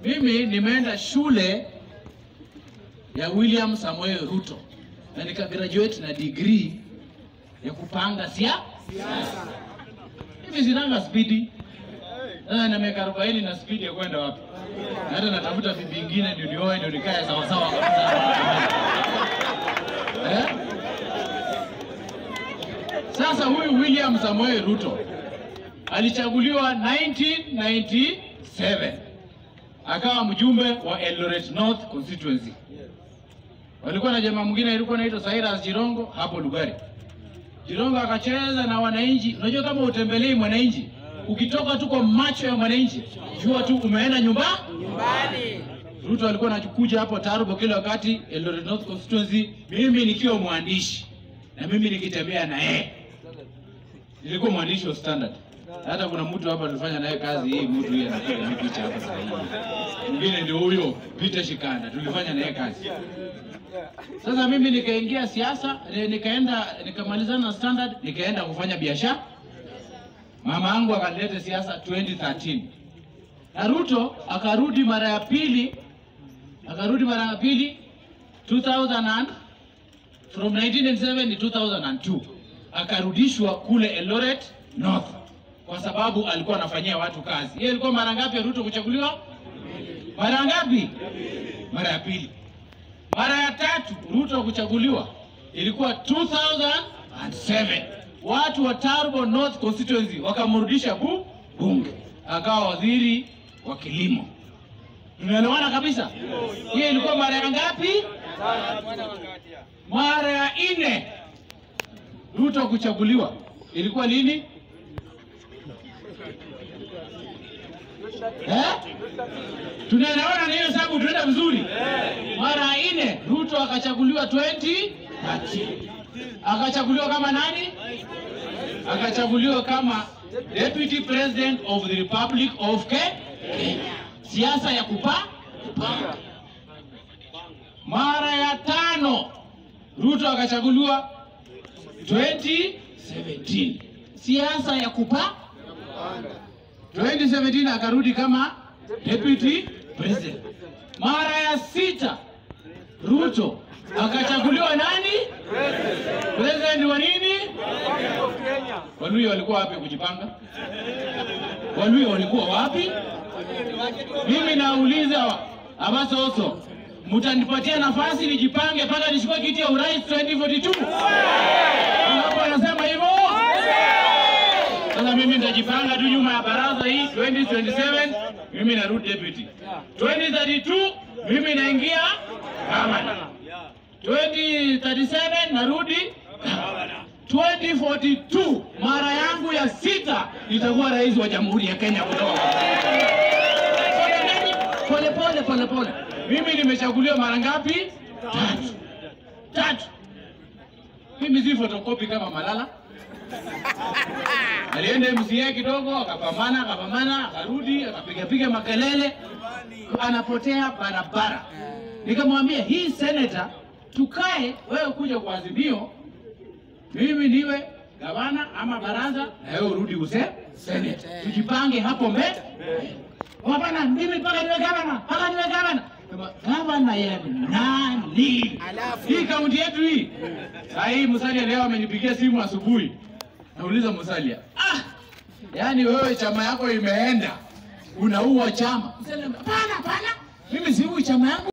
Mimi nimeenda shule ya William Samoei Ruto na nika graduate na degree ya kupanga sia siasa. Hivi sinanga spidi sasa, na miaka 40 na spidi ya kwenda wapi? Na hata natafuta bibi ingine ndio nioe ndio nikae sawa sawa kabisa. Eh? Sasa huyu William Samoei Ruto alichaguliwa 1997 akawa mjumbe wa Eldoret North constituency. Walikuwa na jamaa mwingine alikuwa anaitwa Cyrus Jirongo hapo Lugari. Jirongo akacheza na wananchi. Unajua kama utembelei mwananchi, ukitoka tu kwa macho ya mwananchi, jua tu umeenda nyumba Nyumbani. Ruto alikuwa anakuja hapo Tarubo kila wakati Eldoret North constituency, mimi nikiwa mwandishi na mimi nikitembea na yeye. Nilikuwa mwandishi wa Standard. Hata kuna mtu hapa tulifanya naye kazi hii, mtu yeye anapiga hii picha hapa sasa hivi. Mwingine ndio huyo Peter Shikanda, tulifanya naye kazi. Sasa mimi nikaingia siasa, eh, nikaenda nikamalizana na Standard, nikaenda kufanya biashara. Mama yangu akanileta siasa 2013 na Ruto akarudi mara ya pili, akarudi mara ya pili 2000 and, from 1997 to 2002 akarudishwa kule Eldoret North kwa sababu alikuwa anafanyia watu kazi. Hiyo ilikuwa mara ngapi ya Ruto kuchaguliwa? Mara ngapi? Mara ya pili. Mara ya tatu Ruto kuchaguliwa ilikuwa 2007 watu wa Turbo North constituency wakamrudisha bu bunge, akawa waziri wa kilimo. Tunaelewana kabisa? Hiyo ilikuwa mara ya ngapi? Mara ya nne Ruto kuchaguliwa ilikuwa lini? Eh? Tunaelewana na hiyo sababu tunaenda vizuri. Mara ya nne Ruto akachaguliwa 2013. Akachaguliwa kama nani? Akachaguliwa kama Deputy President of the Republic of Ke- Kenya. Siasa ya kupa kupanga. Mara ya tano Ruto akachaguliwa 2017. Siasa ya kupa 2017 akarudi kama Deputy President. Mara ya sita Ruto akachaguliwa nani? President wa nini? Waluya walikuwa wapi kujipanga? Waluya walikuwa wapi? Mimi nauliza Abasoso, mtanipatia nafasi nijipange mpaka nishukue kiti ya urais 2042? Hapo anasema hivyo. Sasa mimi nitajipanga tu nyuma ya baraza hii 2027 mimi narudi deputy. 2032 mimi naingia gavana. 2037 narudi gavana. 2042 mara yangu ya sita nitakuwa rais wa Jamhuri ya Kenya kutoka pole pole pole pole. Mimi nimechaguliwa mara ngapi? Tatu. Tatu. Mimi si fotokopi kama Malala. Alienda MCA kidogo, akapambana akapambana, akarudi akapigapiga makelele, anapotea barabara. Nikamwambia hii seneta, tukae wewe kuja kwa Azimio, mimi niwe gavana ama baraza, na wewe urudi use seneta, tujipange hapo mbele. Hapana, mimi mpaka niwe gavana, mpaka niwe gavana. Kama, Gavana ya nani? Alafu. Hii kaunti yetu hii. Saa hii Musalia leo amenipigia simu asubuhi. Nauliza Musalia, ah, yaani wewe chama yako imeenda unaua chama. Musalia, Hapana, hapana, mimi siui chama yangu.